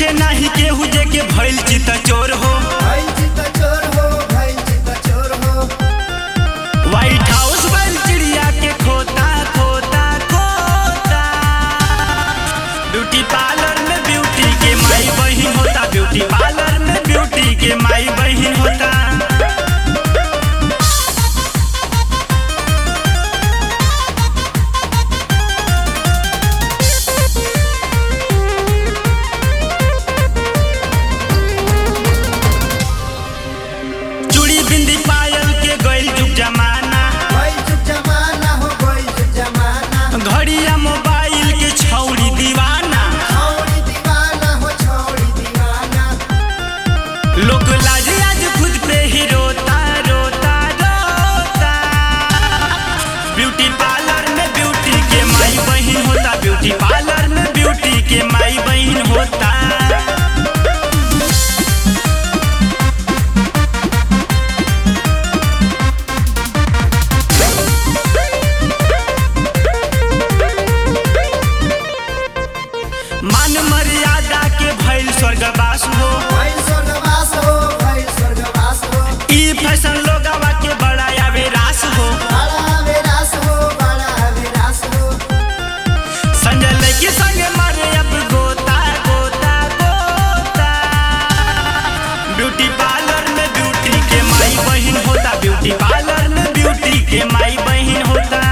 पूछे नाही केहू जे के भइल चित चोर हो भइल चित चोर हो भइल चित चोर हो व्हाइट हाउस बन चिड़िया के खोता खोता खोता ब्यूटी पार्लर में ब्यूटी के माई बहन होता ब्यूटी पार्लर में ब्यूटी के माई बहन होता चूड़ी बिंदी पायल के गइल जुग जमाना भइल जुग जमाना हो भइल जुग जमाना घड़िया मोबाइल के छौड़ी दीवाना छौड़ी दीवाना हो छौड़ी दीवाना लोग लाज आज खुद पे ही रोता रोता रोता ब्यूटी पार्लर में ब्यूटी के माई बहन होता ब्यूटी पार्लर में ब्यूटी के माई बहन होता मान मर्यादा के भइल स्वर्गवास हो भइल स्वर्गवास हो भइल स्वर्गवास हो ई फैशन लोगवा के बड़ा आवे रास हो बड़ा विरास हो बड़ा विरास हो संजय लड़की संग मारे अब गोता गोता गोता ब्यूटी पार्लर में ब्यूटी के माई बहन होता ब्यूटी पार्लर में ब्यूटी के माई बहन होता